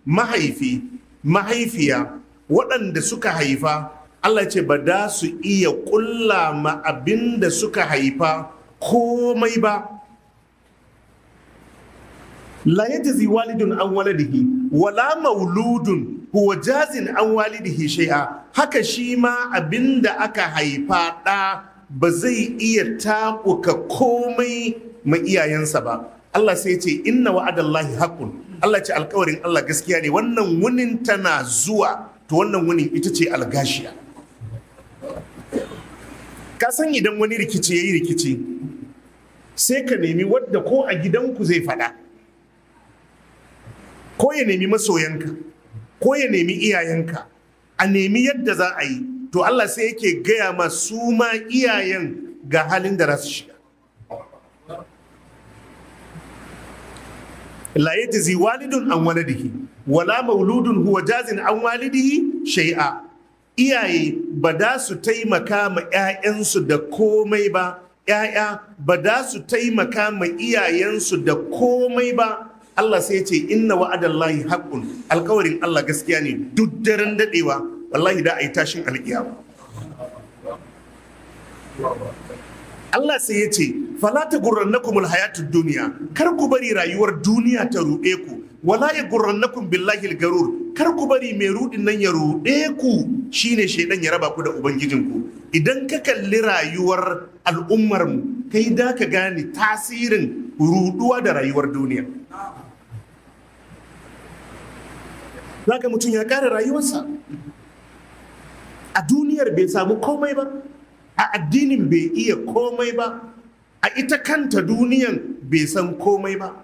mahaifi mahaifiya waɗanda suka haifa Allah ce ba da su iya ƙulla ma abin da suka haifa komai ba la yajzi walidun an waladihi wala mauludun huwa jazin an walidihi shay'a haka shi ma abinda aka haifa ɗa ba zai iya taɓuka komai ma iyayensa ba Allah sai ce inna wa'adallahi haqqun Allah ce alkawarin Allah gaskiya ne wannan wunin tana zuwa to wannan wunin ita ce algashiya ka san idan wani rikici yayi rikici sai ka nemi wadda ko a gidanku zai faɗa ko ya nemi masoyanka ko ya nemi iyayenka a nemi yadda za a yi to Allah sai yake gaya ma su ma iyayen ga halin da za su shiga la yajzi walidun an waladihi wala mauludun huwa jazin an walidihi shay'a iyaye ba da su taimaka ma 'ya'yansu da komai ba 'ya'ya ba da su taimaka ma iyayensu da komai ba Allah sai ce inna wa'adallahi haqqun alkawarin Allah gaskiya ne duk daren dadewa wallahi da ayi tashin alkiyama Allah sai ya ce fala ta gurrannakumul hayatud duniya kar ku bari rayuwar duniya ta ruɗe ku wala ya gurrannakum billahi garur kar ku bari mai rudin nan ya ruɗe ku shine shaidan ya raba ku da ubangijinku idan ka kalli rayuwar al'ummar mu kai da ka gane tasirin ruduwa da rayuwar duniya zaka mutum ya kare rayuwarsa a duniyar bai samu komai ba a addinin bai iya komai ba a ita kanta duniyan bai san komai ba